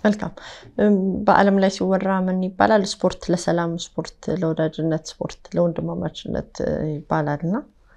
መልካም። በዓለም ላይ ሲወራ ምን ይባላል? ስፖርት ለሰላም፣ ስፖርት ለወዳጅነት፣ ስፖርት ለወንድማማችነት ይባላል እና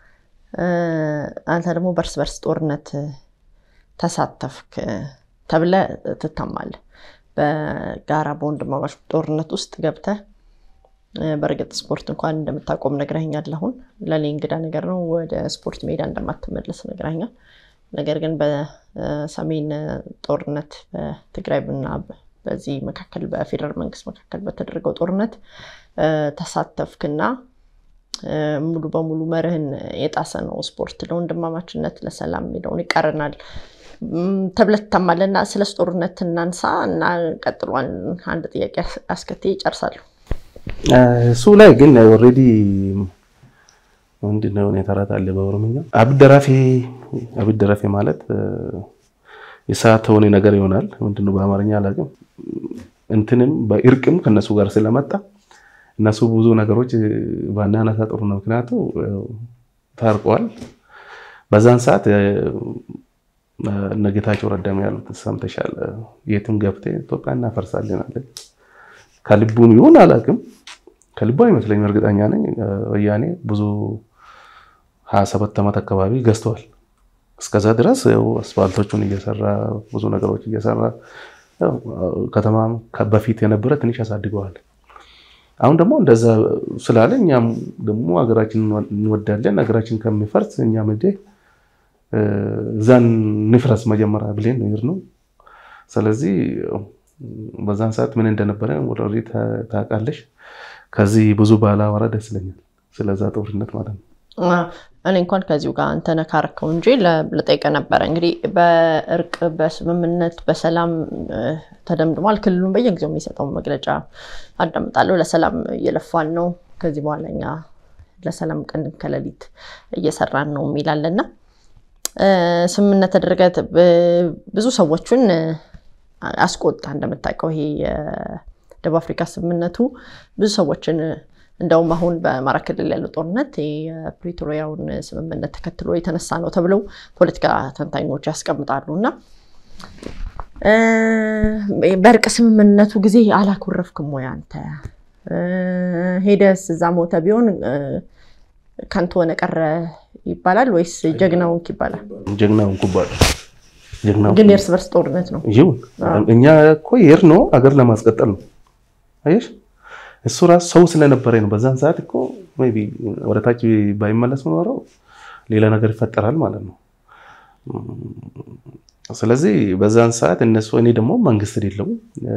አንተ ደግሞ በእርስ በርስ ጦርነት ተሳተፍክ ተብለ ትታማለህ። በጋራ በወንድማማች ጦርነት ውስጥ ገብተህ በእርግጥ ስፖርት እንኳን እንደምታቆም ነግረኸኛል። አሁን ለእኔ እንግዳ ነገር ነው። ወደ ስፖርት ሜዳ እንደማትመለስ ነግረኸኛል። ነገር ግን በሰሜን ጦርነት በትግራይ እና በዚህ መካከል በፌዴራል መንግስት መካከል በተደረገው ጦርነት ተሳተፍክና ሙሉ በሙሉ መርህን የጣሰ ነው ስፖርት ለወንድማማችነት ለሰላም የሚለውን ይቃረናል ተብለህ ትታማለህ። እና ስለ ጦርነት እናንሳ እና ቀጥሏል። አንድ ጥያቄ አስከትዬ ይጨርሳሉ። እሱ ላይ ግን ኦልሬዲ ምንድን ነው ተረት አለ በኦሮምኛ አብደራፌ አብደራፌ ማለት የሰዓት ተሆነ ነገር ይሆናል። ምንድነው በአማርኛ አላውቅም። እንትንም በእርቅም ከነሱ ጋር ስለመጣ እነሱ ብዙ ነገሮች ባናነሳ ጥሩ ነው። ምክንያቱ ታርቀዋል። በዛን ሰዓት እነ ጌታቸው ረዳም ያሉት ሰምተሻል። የትም ገብተህ ኢትዮጵያ እናፈርሳለን አለ። ከልቡም ይሁን አላውቅም፣ ከልቡ አይመስለኝም። እርግጠኛ ነኝ ወያኔ ብዙ ሀያ ሰባት ዓመት አካባቢ ገዝተዋል። እስከዛ ድረስ አስፋልቶቹን እየሰራ ብዙ ነገሮች እየሰራ ከተማም በፊት የነበረ ትንሽ ያሳድገዋል። አሁን ደግሞ እንደዛ ስላለ እኛም ደግሞ ሀገራችን እንወዳለን። ሀገራችን ከሚፈርስ እኛም እንደ እዛን ንፍረስ መጀመሪያ ብሌን ነው ነው። ስለዚህ በዛን ሰዓት ምን እንደነበረ ወደ ታውቃለሽ። ከዚህ ብዙ ባላወራ ደስ ይለኛል፣ ስለዛ ጦርነት ማለት ነው። እኔ እንኳን ከዚሁ ጋር አንተ ነካርከው እንጂ ልጠይቅህ ነበረ። እንግዲህ በእርቅ በስምምነት በሰላም ተደምድሟል። ክልሉን በየጊዜው የሚሰጠው መግለጫ አዳምጣለሁ። ለሰላም እየለፋን ነው፣ ከዚህ በኋላ እኛ ለሰላም ቀን ከሌሊት እየሰራን ነው የሚላልና ስምምነት ተደረገ። ብዙ ሰዎችን አስቆጣ። እንደምታውቀው ይሄ የደቡብ አፍሪካ ስምምነቱ ብዙ ሰዎችን እንደውም አሁን በአማራ ክልል ያለው ጦርነት የፕሪቶሪያውን ስምምነት ተከትሎ የተነሳ ነው ተብለው ፖለቲካ ተንታኞች ያስቀምጣሉ። እና በእርቅ ስምምነቱ ጊዜ አላኮረፍክም ወይ አንተ? ሄደስ እዛ ሞተ ቢሆን ከንቱ ሆነ ቀረ ይባላል ወይስ ጀግናውንክ ይባላል? ጀግናውንኩ ይባላል። ግን የእርስ በርስ ጦርነት ነው። ይሁን እኛ እኮ የሄድነው አገር ለማስቀጠል ነው። አየሽ እሱ ራሱ ሰው ስለነበረ ነው። በዛን ሰዓት እኮ ሜይ ቢ ወደ ታች ባይመለስ ኖረው ሌላ ነገር ይፈጠራል ማለት ነው። ስለዚህ በዛን ሰዓት እነሱ እኔ ደግሞ መንግስት የሌለው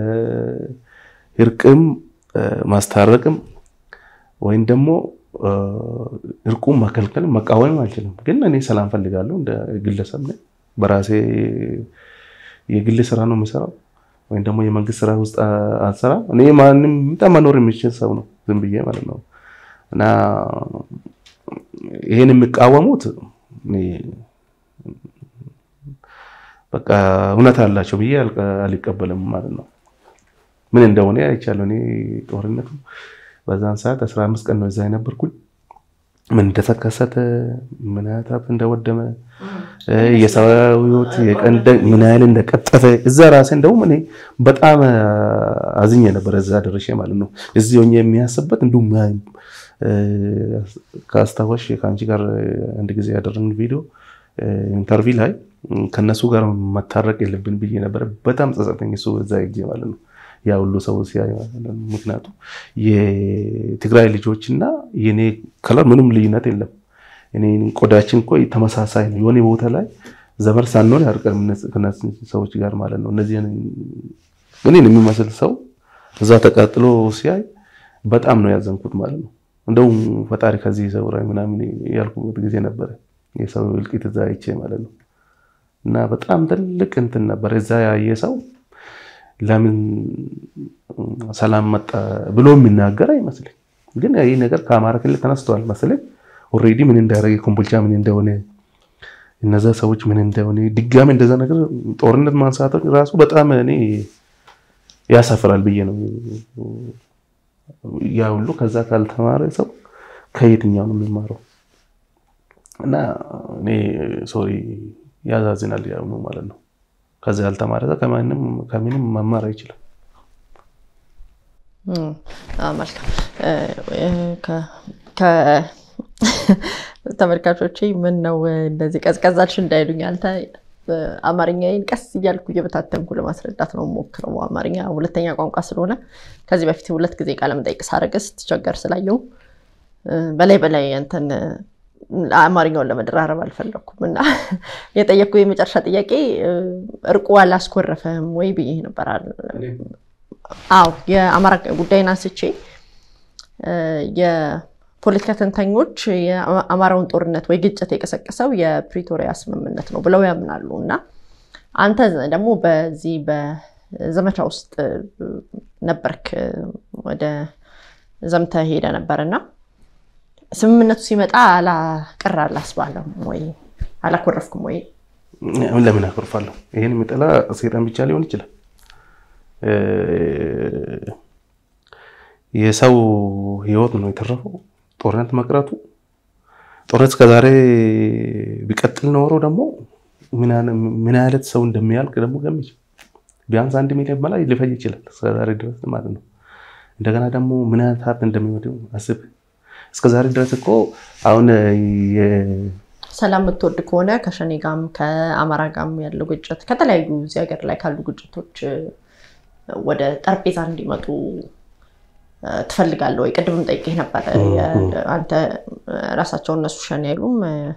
እርቅም ማስታረቅም ወይም ደግሞ እርቁም መከልከል መቃወም አልችልም። ግን እኔ ሰላም ፈልጋለሁ እንደ ግለሰብ ነኝ። በራሴ የግል ስራ ነው የምሰራው ወይም ደግሞ የመንግስት ስራ ውስጥ አልሰራም። እኔ ማንም መኖር የሚችል ሰው ነው ዝም ብዬ ማለት ነው። እና ይሄን የሚቃወሙት በቃ እውነት አላቸው ብዬ አልቀበልም ማለት ነው። ምን እንደሆነ አይቻለሁ። እኔ ጦርነቱ በዛን ሰዓት አስራ አምስት ቀን ነው እዛ የነበርኩኝ። ምን እንደተከሰተ ምን ያህል እንደወደመ የሰው ሕይወት የቀንደ ምን ያህል እንደቀጠፈ እዛ ራሴ እንደውም እኔ በጣም አዝኜ ነበር እዛ ደርሼ ማለት ነው። እዚህ ሆኜ የሚያስበት እንዲሁም ከአስታወሽ ከአንቺ ጋር አንድ ጊዜ ያደረግን ቪዲዮ ኢንተርቪው ላይ ከነሱ ጋር መታረቅ የለብን ብዬ ነበረ። በጣም ጸጸተኝ እሱ እዛ ጊዜ ማለት ነው ያ ሁሉ ሰው ሲያይ ምክንያቱም የትግራይ ልጆች እና የኔ ከለር ምንም ልዩነት የለም። እኔ ቆዳችን እኮ ተመሳሳይ ነው። የሆነ ቦታ ላይ ዘመድ ሳንሆን ያርቀን ከነዚህ ሰዎች ጋር ማለት ነው። እነዚህ እኔን የሚመስል ሰው እዛ ተቃጥሎ ሲያይ በጣም ነው ያዘንኩት ማለት ነው። እንደውም ፈጣሪ ከዚህ ሰው ምናምን ያልኩበት ጊዜ ነበረ። የሰው እልቂት እዛ አይቼ ማለት ነው። እና በጣም ትልቅ እንትን ነበር እዛ ያየ ሰው ለምን ሰላም መጣ ብሎ የሚናገር አይመስልኝ። ግን ይህ ነገር ከአማራ ክልል ተነስተዋል መሰለኝ። ኦልሬዲ ምን እንዳደረገ ኮምቦልቻ ምን እንደሆነ እነዛ ሰዎች ምን እንደሆነ ድጋሚ እንደዛ ነገር ጦርነት ማንሳት ራሱ በጣም እኔ ያሳፍራል ብዬ ነው። ያ ሁሉ ከዛ ካልተማረ ሰው ከየትኛው ነው የሚማረው? እና እኔ ሶሪ ያዛዝናል ያው ማለት ነው። ከዚ ያልተማረ ሰው ከምንም መማር አይችልም። መልካም ተመልካቾቼ ምን ነው እንደዚህ ቀዝቀዛልሽ እንዳይሉኝ አንተ አማርኛዬን ቀስ እያልኩ እየበታተንኩ ለማስረዳት ነው ሞክረው። አማርኛ ሁለተኛ ቋንቋ ስለሆነ ከዚህ በፊት ሁለት ጊዜ ቃለ መጠይቅ ሳደርግ ስትቸገር ስላየው በላይ በላይ እንትን አማርኛውን ለመደራረብ አልፈለኩም እና የጠየቅኩ የመጨረሻ ጥያቄ እርቁ አላስኮረፈም ወይ ብዬ ነበር። አዎ የአማራ ጉዳይን አንስቼ የፖለቲካ ተንታኞች የአማራውን ጦርነት ወይ ግጭት የቀሰቀሰው የፕሪቶሪያ ስምምነት ነው ብለው ያምናሉ እና አንተ ደግሞ በዚህ በዘመቻ ውስጥ ነበርክ፣ ወደ ዘምተ ሄደ ነበር እና ስምምነቱ ሲመጣ አላቀር አላስባለም ወይ አላኮረፍኩም ወይ? ለምን አኮርፋለሁ? ይህን የሚጠላ ሴጣን ብቻ ሊሆን ይችላል። የሰው ህይወት ነው የተረፈው ጦርነት መቅረቱ። ጦርነት እስከዛሬ ቢቀጥል ኖሮ ደግሞ ምን አይነት ሰው እንደሚያልቅ ደግሞ ገምች። ቢያንስ አንድ ሚሊዮን በላይ ሊፈጅ ይችላል እስከዛሬ ድረስ ማለት ነው። እንደገና ደግሞ ምን አይነት ሀብት እንደሚወድም አስብ። እስከዛሬ ድረስ እኮ አሁን ሰላም የምትወድ ከሆነ ከሸኔ ጋም ከአማራ ጋም ያለው ግጭት ከተለያዩ እዚህ ሀገር ላይ ካሉ ግጭቶች ወደ ጠረጴዛ እንዲመጡ ትፈልጋለህ ወይ? ቅድምም ጠይቄህ ነበረ። አንተ ራሳቸው እነሱ ሸኔ አይሉም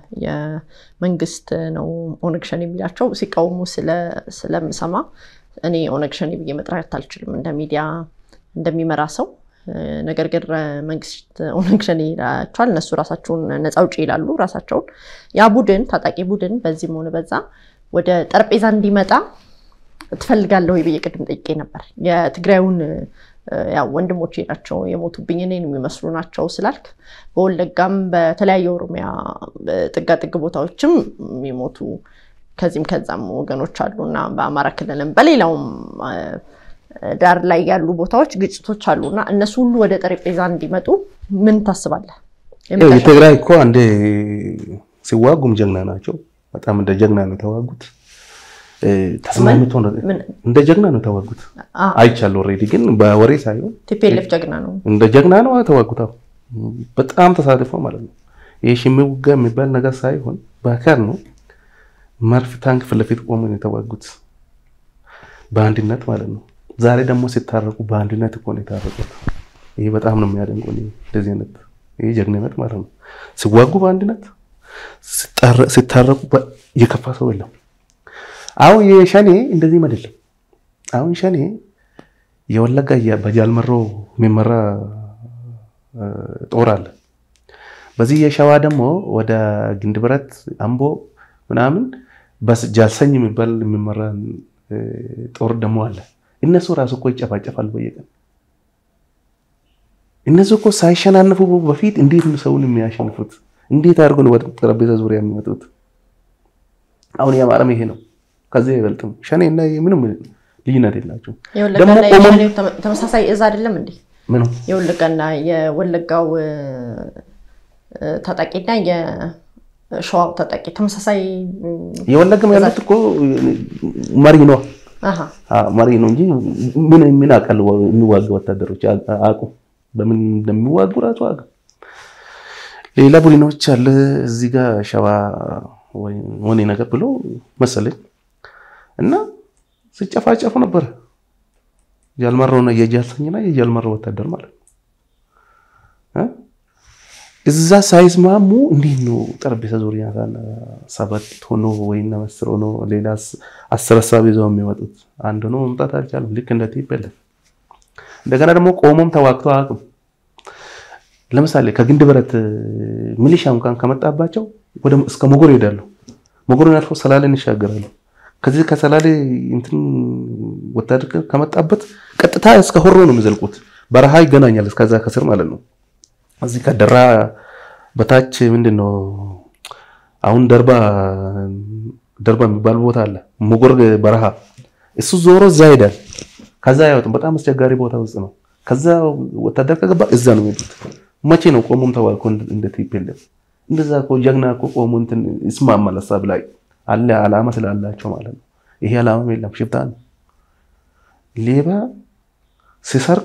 የመንግስት ነው ኦነግ ሸኔ የሚላቸው ሲቃወሙ ስለምሰማ እኔ ኦነግ ሸኔ ብዬ መጥራት አልችልም እንደ ሚዲያ እንደሚመራ ሰው። ነገር ግን መንግስት ኦነግ ሸኔ ይላቸዋል። እነሱ ራሳቸውን ነፃ አውጪ ይላሉ ራሳቸውን። ያ ቡድን ታጣቂ ቡድን በዚህም ሆነ በዛ ወደ ጠረጴዛ እንዲመጣ ትፈልጋለህ ወይ ብዬ ቅድም ጠይቄ ነበር። የትግራዩን ያው ወንድሞቼ ናቸው የሞቱብኝ እኔን የሚመስሉ ናቸው ስላልክ በወለጋም በተለያዩ ኦሮሚያ ጥጋጥግ ቦታዎችም የሚሞቱ ከዚህም ከዛም ወገኖች አሉ እና በአማራ ክልልም በሌላውም ዳር ላይ ያሉ ቦታዎች ግጭቶች አሉ እና እነሱ ሁሉ ወደ ጠረጴዛ እንዲመጡ ምን ታስባለህ? የትግራይ እኮ አንዴ ሲዋጉም ጀግና ናቸው። በጣም እንደ ጀግና ነው የተዋጉት። ተስማምቶ እንደ ጀግና ነው የተዋጉት። አይቻለሁ። ኦልሬዲ ግን በወሬ ሳይሆን ቲፒኤልኤፍ ጀግና ነው እንደ ጀግና ነው የተዋጉት። በጣም ተሳትፎ ማለት ነው። ይህ ሽምቅ ውጊያ የሚባል ነገር ሳይሆን በአካል ነው። መርፍ ታንክ ፊት ለፊት ቆሞ ነው የተዋጉት በአንድነት ማለት ነው። ዛሬ ደግሞ ሲታረቁ በአንድነት እኮ ነው የታረቁት። ይሄ በጣም ነው የሚያደንቁ። እንደዚህ አይነት ይሄ ጀግንነት ማለት ነው። ሲዋጉ በአንድነት ሲታረቁ የከፋ ሰው የለም። አሁን የሸኔ እንደዚህም አይደለም። አሁን ሸኔ የወለጋ በጃልመሮ የሚመራ ጦር አለ። በዚህ የሸዋ ደግሞ ወደ ግንድብረት አምቦ ምናምን በጃልሰኝ የሚባል የሚመራ ጦር ደግሞ አለ። እነሱ ራሱ እኮ ይጨፋጨፋሉ በየቀን። እነሱ እኮ ሳይሸናነፉ በፊት እንዴት ነው ሰውን የሚያሸንፉት? እንዴት አድርገው ነው ወደ ጠረጴዛ ዙሪያ የሚመጡት? አሁን የአማራም ይሄ ነው። ከዚህ አይበልጥም። ሸኔ እና ምንም ልዩነት የላቸው። ተመሳሳይ እዝ አይደለም እንዴ? ምኑ የወለጋና የወለጋው ታጣቂና የሸዋው ታጣቂ ተመሳሳይ የወለጋም ያሉት እኮ መሪ ነው መሪ ነው እንጂ ምን ምን አውቃለሁ። የሚዋጉ ወታደሮች አቁ በምን እንደሚዋጉ ራሱ አቁ ሌላ ቡድኖች አለ እዚህ ጋር ሸዋ ሆኔ ነገር ብሎ መሰለኝ እና ሲጨፋጨፉ ነበረ። ጃልመሮና የጃልሰኝና የጃልመሮ ወታደር ማለት ነው። እዛ ሳይስማሙ እንዴት ነው ጠረጴዛ ዙሪያ ሰባት ሆኖ ወይም አስር ሆኖ ሌላ አስር ሀሳብ ይዘው የሚመጡት? አንድ ሆኖ መምጣት አልቻለም። ልክ እንደ ቲፒኤልኤፍ እንደገና ደግሞ ቆሞም ተዋግቶ አያውቅም። ለምሳሌ ከግንድ ብረት ሚሊሻ እንኳን ከመጣባቸው ወደ እስከ ሞጎር ይሄዳሉ። ሞጎርን አልፎ ሰላሌን ይሻገራሉ። ከዚህ ከሰላሌ እንትን ወታደር ከመጣበት ቀጥታ እስከ ሆሮ ነው የሚዘልቁት። በረሃ ይገናኛል እስከዛ ከስር ማለት ነው። እዚህ ከደራ በታች ምንድን ነው አሁን ደርባ ደርባ የሚባል ቦታ አለ፣ ሞጎር በረሃ እሱ ዞሮ እዛ ይሄዳል። ከዛ አይወጡም። በጣም አስቸጋሪ ቦታ ውስጥ ነው። ከዛ ወታደር ከገባ እዛ ነው የሚሄዱት። መቼ ነው ቆሞም ተዋልኮ እንደ ቲፒኤልኤፍ እንደዛ እኮ ጀግና እኮ ቆሞ እንትን ይስማማል ሀሳብ ላይ አለ አላማ ስላላቸው ማለት ነው። ይሄ አላማም የለም። ሽፍታ ነው። ሌባ ሲሰርቅ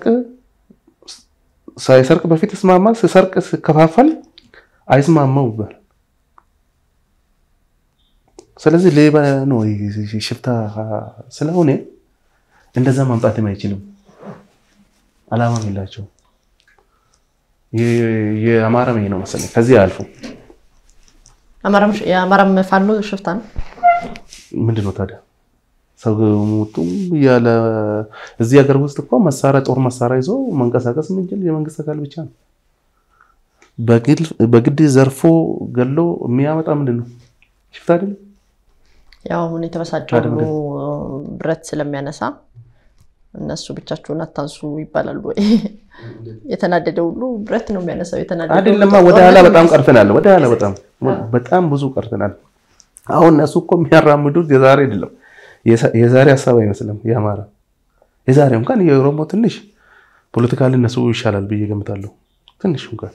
ሳይሰርቅ በፊት ይስማማል። ሲሰርቅ ሲከፋፈል አይስማማው ይባላል። ስለዚህ ሌባ ነው ሽፍታ ስለሆነ እንደዛ ማምጣትም አይችልም። አላማም የላቸው። የአማራም ይሄ ነው መሰለኝ። ከዚህ አልፎ የአማራም ፋኖ ሽፍታ ነው። ምንድን ነው ታዲያ ሰው ሞቱ ያለ እዚህ ሀገር ውስጥ እኮ መሳሪያ ጦር መሳሪያ ይዞ መንቀሳቀስ የምንችል የመንግስት አካል ብቻ ነው። በግድ ዘርፎ ገሎ የሚያመጣ ምንድን ነው? ሽፍታ አይደለም። ያው አሁን የተበሳጨው ሁሉ ብረት ስለሚያነሳ እነሱ ብቻቸውን አታንሱ ይባላሉ ወይ? የተናደደ ሁሉ ብረት ነው የሚያነሳው። የተናደደ አይደለማ። ወደ ኋላ በጣም ቀርተናል። ወደ ኋላ በጣም በጣም ብዙ ቀርተናል። አሁን እነሱ እኮ የሚያራምዱት የዛሬ አይደለም የዛሬ ሀሳብ አይመስልም። የአማራ የዛሬ እንኳን የኦሮሞ ትንሽ ፖለቲካሊ እነሱ ይሻላል ብዬ ገምታለሁ። ትንሽ እንኳን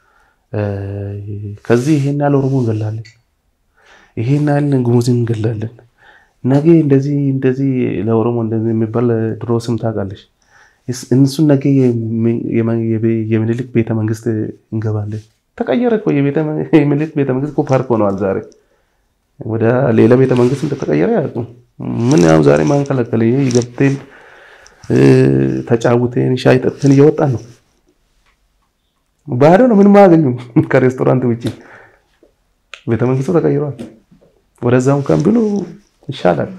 ከዚህ ይሄን ያህል ኦሮሞ እንገላለን፣ ይሄን ያህል ጉሙዝ እንገላለን። ነገ እንደዚህ እንደዚህ ለኦሮሞ እንደዚህ የሚባል ድሮ ስም ታውቃለች። እነሱን ነገ የምኒልክ ቤተ መንግስት እንገባለን። ተቀየረ እኮ የምኒልክ ቤተ መንግስት እኮ ፓርክ ሆነዋል ዛሬ ወደ ሌላ ቤተ መንግስት እንደተቀየረ ያውቁ ምን ያው ዛሬ ማን ከለከለ? ገብተን ተጫውተን ሻይ ጠጥተን እየወጣን ነው። ባዶ ነው፣ ምንም አያገኙም ከሬስቶራንት ውጭ። ቤተ መንግስቱ ተቀይሯል። ወደዛው እንኳን ብሎ ይሻላል።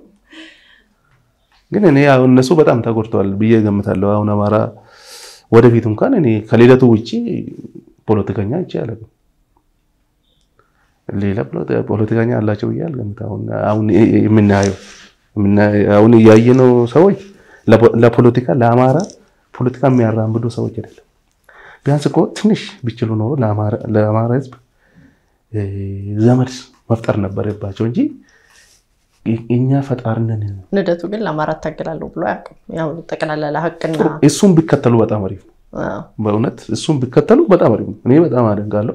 ግን እኔ አሁን እነሱ በጣም ተጎድተዋል ብዬ ገምታለሁ። አሁን አማራ ወደፊት እንኳን እኔ ከሌለቱ ውጭ ፖለቲከኛ ይቻላል ሌላ ፖለቲከኛ አላቸው ብዬ አልገምትም። አሁን የምናየው አሁን እያየነው ሰዎች ለፖለቲካ ለአማራ ፖለቲካ የሚያራምዱ ሰዎች አይደለም። ቢያንስ እኮ ትንሽ ቢችሉ ኖሮ ለአማራ ሕዝብ ዘመድ መፍጠር ነበረባቸው እንጂ እኛ ፈጣሪነን። ልደቱ ግን ለአማራ እታገላለሁ ብሎ አያውቅም። ያው ጠቅላላ ለሀቅና እሱን ቢከተሉ በጣም አሪፍ ነው። በእውነት እሱን ቢከተሉ በጣም አሪፍ ነው። እኔ በጣም አደንቃለሁ።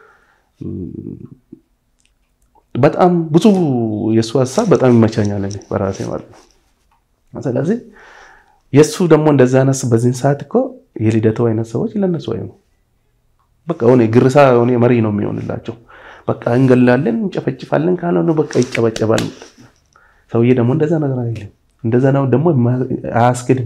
በጣም ብዙ የእሱ ሀሳብ በጣም ይመቻኛል እኔ በራሴ ማለት ነው። ስለዚህ የእሱ ደግሞ እንደዛ አይነት በዚህን ሰዓት እኮ የልደቱ አይነት ሰዎች ለነሱ አይ ነው በቃ ሆነ ግርሳ ሆነ መሪ ነው የሚሆንላቸው። በቃ እንገላለን፣ እንጨፈጭፋለን ካልሆነ በቃ ይጨበጨባል። ሰውዬ ደግሞ እንደዛ ነገር አይልም። እንደዛ ነው ደግሞ አያስክድም።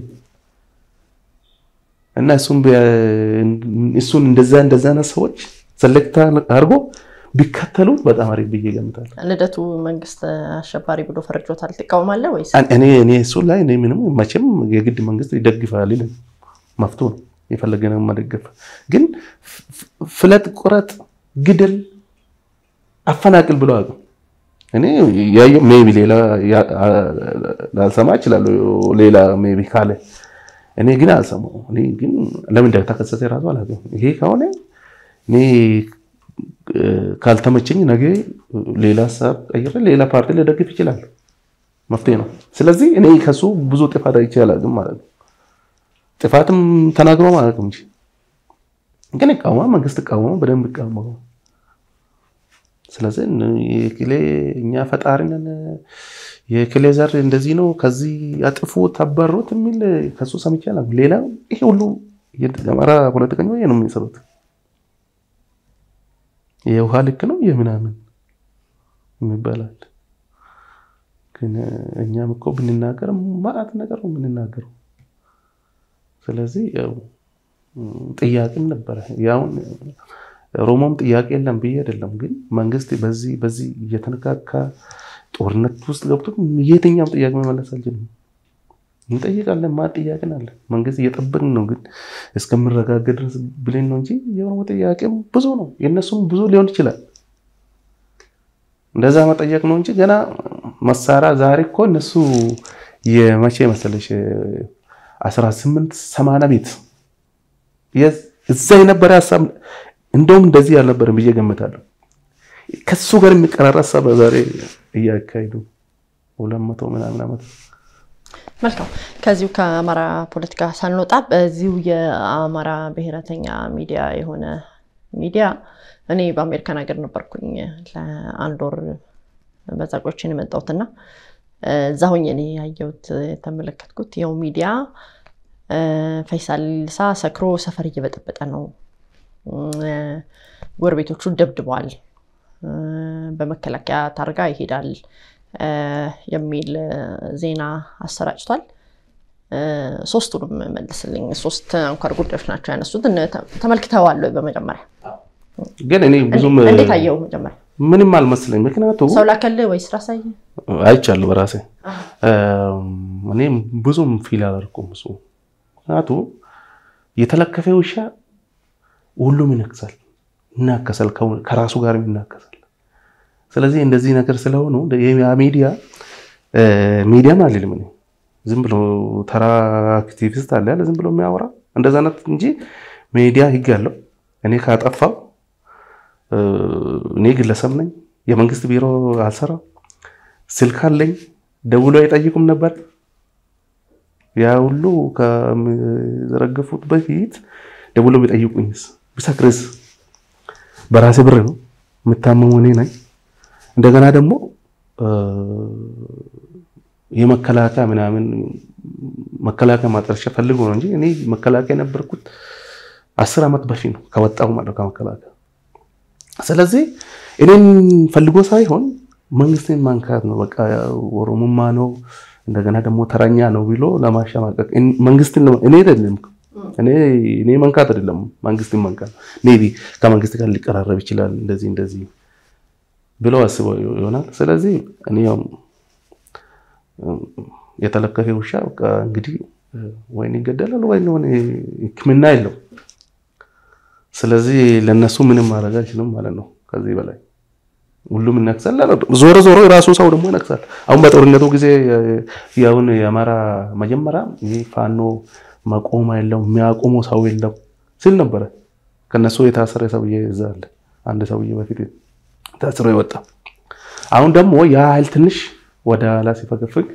እና እሱን እሱን እንደዛ እንደዛ አይነት ሰዎች ሰለክታ አድርጎ ቢከተሉ በጣም አሪፍ ብዬ ገምታለሁ። ልደቱ መንግስት አሸባሪ ብሎ ፈርጆታል። ትቃወማለህ ወይስ? እኔ እኔ እሱ ላይ እኔ ምንም መቼም የግድ መንግስት ይደግፋል ይልም መፍቶ ነው የፈለገነው መደገፍ። ግን ፍለጥ፣ ቁረጥ፣ ግድል፣ አፈናቅል ብሎ አቅም እኔ ያየው ሜቢ ሌላ ላልሰማ እችላለሁ። ሌላ ሜቢ ካለ እኔ ግን አልሰማው። እኔ ግን ለምን እንደተከሰተ ራሱ አላውቅም። ይሄ ከሆነ እኔ ካልተመቸኝ ነገ ሌላ ሀሳብ ቀይሬ ሌላ ፓርቲ ልደግፍ ይችላል። መፍትሄ ነው። ስለዚህ እኔ ከሱ ብዙ ጥፋት አይቼ አላውቅም ማለት ነው። ጥፋትም ተናግሮ ማለት እንጂ ግን ይቃወማ መንግስት ይቃወማ በደንብ ይቃወማ። ስለዚህ የክሌ እኛ ፈጣሪ ነን የክሌ ዘር እንደዚህ ነው ከዚህ አጥፉ ተባሩት የሚል ከሱ ሰምቼ አላውቅም። ሌላ ይሄ ሁሉ የአማራ ፖለቲከኛ ነው የሚሰሩት የውሃ ልክ ነው የምናምን የሚባላል። ግን እኛም እኮ ብንናገር ማዕት ነገር ነው የምንናገረው። ስለዚህ ያው ጥያቄም ነበረ። ያውን ሮሞም ጥያቄ የለም ብዬ አይደለም። ግን መንግስት በዚህ በዚህ እየተነካካ ጦርነት ውስጥ ገብቶ የትኛም ጥያቄ መመለስ አልችልም። እንጠይቃለን ማ ጥያቄን አለ መንግስት እየጠበቅን ነው። ግን እስከምረጋገጥ ድረስ ብለን ነው እንጂ የኦሮሞ ጥያቄም ብዙ ነው፣ የእነሱም ብዙ ሊሆን ይችላል። እንደዛ መጠየቅ ነው እንጂ ገና መሳሪያ ዛሬ እኮ እነሱ የመቼ መሰለሽ አስራ ስምንት ሰማንያ ቤት እዛ የነበረ ሀሳብ እንደውም እንደዚህ አልነበረም ብዬ ገምታለሁ። ከሱ ጋር የሚቀራራ ሀሳብ ዛሬ እያካሄዱ ሁለት መቶ ምናምን ዓመት መልካም ከዚሁ ከአማራ ፖለቲካ ሳንወጣ በዚሁ የአማራ ብሔረተኛ ሚዲያ የሆነ ሚዲያ እኔ በአሜሪካን ሀገር ነበርኩኝ ለአንድ ወር በዛ ቆይቼ ነው የመጣሁትና እዛ ሆኜ እኔ ያየሁት የተመለከትኩት ይኸው ሚዲያ ፈይሳል ሊሳ ሰክሮ ሰፈር እየበጠበጠ ነው፣ ጎረቤቶቹ ደብድበዋል፣ በመከላከያ ታርጋ ይሄዳል የሚል ዜና አሰራጭቷል። ሶስቱንም መልስልኝ። ሶስት አንኳር ጉዳዮች ናቸው ያነሱት። ተመልክተዋል ወይ? በመጀመሪያ ግን እኔ ብዙም እንዴት አየው? መጀመሪያ ምንም አልመስለኝ። ምክንያቱም ሰው ላከልህ ወይስ ራሳየ? አይቻለሁ በራሴ እኔ ብዙም ፊል አላደርኩም እሱ ምክንያቱ የተለከፈ ውሻ ሁሉም ይነክሳል፣ ይናከሳል፣ ከራሱ ጋር ይናከሳል። ስለዚህ እንደዚህ ነገር ስለሆኑ ሚዲያ ሚዲያም አልልም እኔ ዝም ብሎ ተራ አክቲቪስት አለ ያለ ዝም ብሎ የሚያወራ እንደዛ አይነት እንጂ ሚዲያ ህግ አለው። እኔ ካጠፋው እኔ ግለሰብ ነኝ፣ የመንግስት ቢሮ አልሰራም፣ ስልክ አለኝ፣ ደውሎ አይጠይቁም ነበር። ያ ሁሉ ከሚዘረገፉት በፊት ደውሎ ቢጠይቁኝስ ብሰክርስ? በራሴ ብር ነው የምታመሙ እኔ ነኝ። እንደገና ደግሞ የመከላከያ ምናምን መከላከያ ማጠርሻ ፈልጎ ነው እንጂ እኔ መከላከያ የነበርኩት አስር ዓመት በፊት ነው ከወጣሁ ማለት ከመከላከያ። ስለዚህ እኔን ፈልጎ ሳይሆን መንግስትን ማንካት ነው። በቃ ኦሮሞማ ነው እንደገና ደግሞ ተረኛ ነው ብሎ ለማሸማቀቅ መንግስትን እኔ አይደለም እኔ መንካት አይደለም መንግስትን መንካት ሜይ ቢ ከመንግስት ጋር ሊቀራረብ ይችላል እንደዚህ እንደዚህ ብለው አስበው ይሆናል። ስለዚህ እኔ የተለከፈ ውሻ በቃ እንግዲህ ወይን ይገደላል ወይ ሕክምና የለው። ስለዚህ ለነሱ ምንም ማድረግ አይችልም ማለት ነው። ከዚህ በላይ ሁሉም ይነክሳል። ዞሮ ዞሮ የራሱ ሰው ደግሞ ይነክሳል። አሁን በጦርነቱ ጊዜ ያሁን የአማራ መጀመሪያ ይህ ፋኖ መቆም የለው የሚያቆመው ሰው የለው ሲል ነበረ። ከነሱ የታሰረ ሰውዬ እዛ አለ። አንድ ሰውዬ በፊት ታስሮ የወጣ አሁን ደግሞ ያ ኃይል ትንሽ ወደ ኋላ ሲፈገፍግ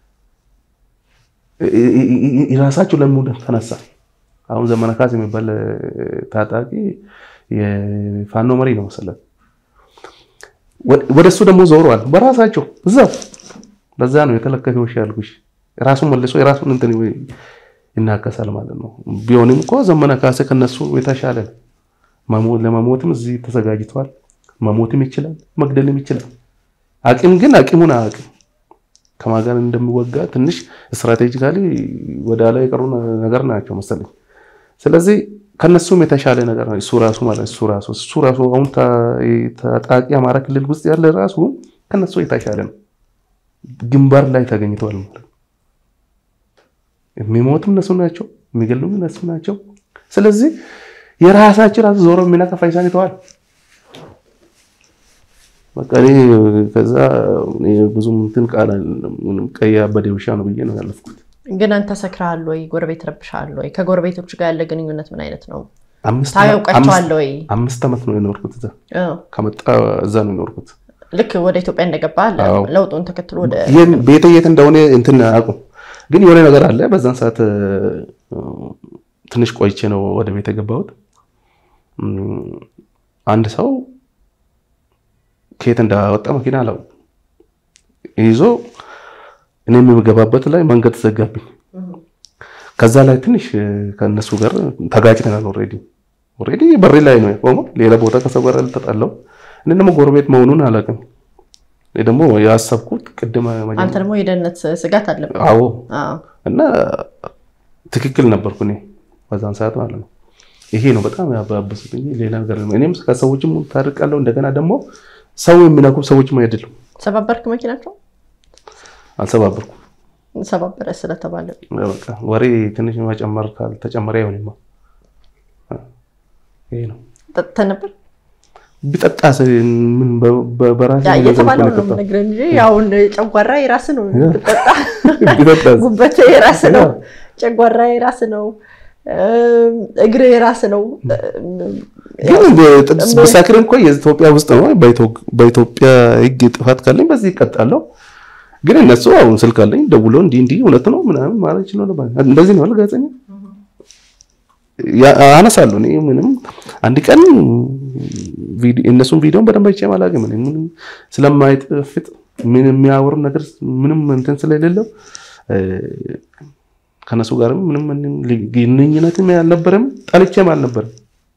የራሳቸው ለመውደድ ተነሳ። አሁን ዘመነ ካሴ የሚባል ታጣቂ የፋኖ መሪ ነው መሰለህ። ወደ እሱ ደግሞ ዞረዋል በራሳቸው እዛው። በዛ ነው የተለከፈ ውሻ ያልኩሽ። ራሱን መልሶ የራሱን እንትን ይናከሳል ማለት ነው። ቢሆንም እኮ ዘመነ ካሴ ከነሱ የተሻለ ለመሞትም እዚህ ተዘጋጅተዋል። መሞትም ይችላል፣ መግደልም ይችላል። አቅም ግን አቅሙን አያውቅም። ከማን ጋር እንደሚወጋ ትንሽ ስትራቴጂካሊ ወደ ላይ የቀሩ ነገር ናቸው መሰለኝ። ስለዚህ ከነሱም የተሻለ ነገር ነው እሱ ራሱ ማለት እሱ ራሱ እሱ ራሱ አሁን ታጣቂ አማራ ክልል ውስጥ ያለ ራሱ ከነሱ የተሻለ ነው። ግንባር ላይ ተገኝተዋል ማለት ነው። የሚሞቱም እነሱ ናቸው፣ የሚገሉም እነሱ ናቸው። ስለዚህ የራሳቸው ራሱ ዞሮ የሚነካ ፈይሳን ይተዋል። በቃ እኔ ከዛ ብዙም እንትን ቃል ቀይ አበደ ውሻ ነው ብዬ ነው ያለፍኩት። ግን አንተ ሰክረሃል ወይ? ጎረቤት ረብሻል ወይ? ከጎረቤቶች ጋር ያለ ግንኙነት ምን አይነት ነው? አምስት ታያውቃቸዋል ወይ? አምስት ዓመት ነው የኖርኩት እዛ። ከመጣ እዛ ነው የኖርኩት። ልክ ወደ ኢትዮጵያ እንደገባ ለውጡን ተከትሎ ወደ ቤተ የት እንደሆነ እንትን አቁም። ግን የሆነ ነገር አለ። በዛን ሰዓት ትንሽ ቆይቼ ነው ወደ ቤት የገባሁት። አንድ ሰው ከየት እንዳወጣ መኪና አላው ይዞ እኔ የምገባበት ላይ መንገድ ተዘጋብኝ። ከዛ ላይ ትንሽ ከነሱ ጋር ተጋጭተናል። ኦልሬዲ ኦልሬዲ በሬ ላይ ነው የቆመው። ሌላ ቦታ ከሰው ጋር ልተጣለው። እኔ ደግሞ ጎረቤት መሆኑን አላውቅም። እኔ ደግሞ ያሰብኩት ቅድመ አንተ ደግሞ የደህንነት ስጋት አለብህ። አዎ። እና ትክክል ነበርኩ እኔ በዛን ሰዓት ማለት ነው። ይሄ ነው በጣም ያባበሱት እንጂ ሌላ ነገር እኔም ከሰዎችም ታርቃለሁ። እንደገና ደግሞ ሰው የሚነኩ ሰዎችም አይደሉም። ሰባበርክ መኪናቸው? አልሰባበርኩም። ሰባበረ ስለተባለ በቃ ወሬ ትንሽ መጨመር ካልተጨመረ አይሆንማ። ይሄ ነው። ጠጥተህ ነበር? ቢጠጣ ምን በራሴ እየተባለው ነው የምነግርህ እንጂ አሁን ጨጓራ የራስህ ነው። ብትጠጣ ቢጠጣ ጉበት የራስህ ነው። ጨጓራ የራስህ ነው። እግር የራስ ነው። ግን ብሰክር እኮ የኢትዮጵያ ውስጥ ነው። በኢትዮጵያ ሕግ ጥፋት ካለኝ በዚህ ይቀጣለሁ። ግን እነሱ አሁን ስልክ አለኝ ደውሎ እንዲህ እንዲህ እውነት ነው ምናምን ማለት ይችላል። እንደዚህ ነው ጋዜጠኛ አነሳለሁ። እኔ ምንም አንድ ቀን እነሱን ቪዲዮን በደንብ አይቼ አላውቅም። ምንም ስለማይጥፍጥ ምን የሚያወሩ ነገር ምንም እንትን ስለሌለው ከነሱ ጋርም ምንም ግንኙነትም አልነበረም፣ ጠልቼም አልነበረም።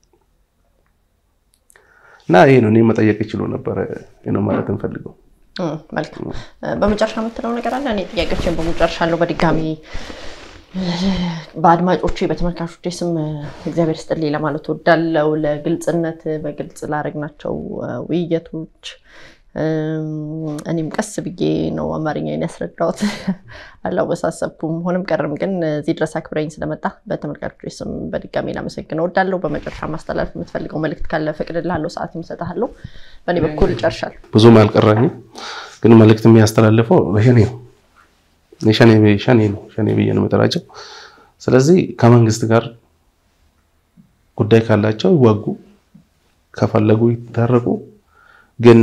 እና ይሄ ነው እኔ መጠየቅ ይችሉ ነበረ ነው ማለት እንፈልገው። መልካም። በመጨረሻ የምትለው ነገር አለ? እኔ ጥያቄዎችን በመጨረሻ አለው። በድጋሚ በአድማጮቼ በተመልካቾቼ ስም እግዚአብሔር ይስጥልኝ ለማለት ወዳለው ለግልጽነት በግልጽ ላደረግናቸው ውይይቶች እኔም ቀስ ብዬ ነው አማርኛን ያስረዳሁት፣ አላወሳሰብኩም። ሆንም ቀርም ግን እዚህ ድረስ አክብረኝ ስለመጣ በተመልካቾች ስም በድጋሚ ላመሰግን እወዳለሁ። በመጨረሻ ማስተላለፍ የምትፈልገው መልዕክት ካለ ፈቅድልሃለሁ፣ ሰዓት እሰጥሃለሁ። በእኔ በኩል ጨርሻለሁ። ብዙም አልቀረኝም፣ ግን መልዕክት የሚያስተላልፈው በሸኔ ነው ሸኔ ነው ሸኔ ብዬ ነው የምጠራቸው። ስለዚህ ከመንግስት ጋር ጉዳይ ካላቸው ይዋጉ፣ ከፈለጉ ይታረቁ ግን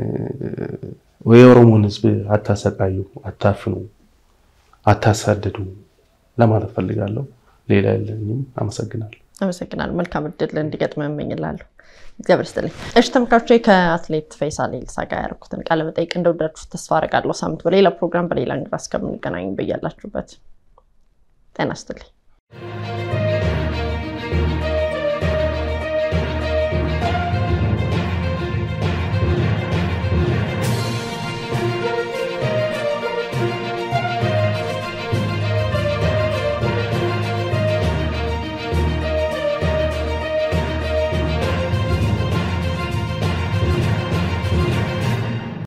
የኦሮሞን ሕዝብ አታሰቃዩ፣ አታፍኑ፣ አታሳድዱ ለማለት ፈልጋለሁ። ሌላ የለኝም። አመሰግናለሁ። አመሰግናለሁ። መልካም እድል እንዲገጥም እመኝላለሁ። እግዚአብሔር ይስጥልኝ። እሺ ተመልካቾቼ ከአትሌት ፈይሳ ሌሊሳ ጋር ያደረኩትን ቃለ መጠይቅ እንደወደዳችሁ ተስፋ አደርጋለሁ። ሳምንት በሌላ ፕሮግራም በሌላ እንግዳ እስከምንገናኝ በያላችሁበት ጤና ይስጥልኝ።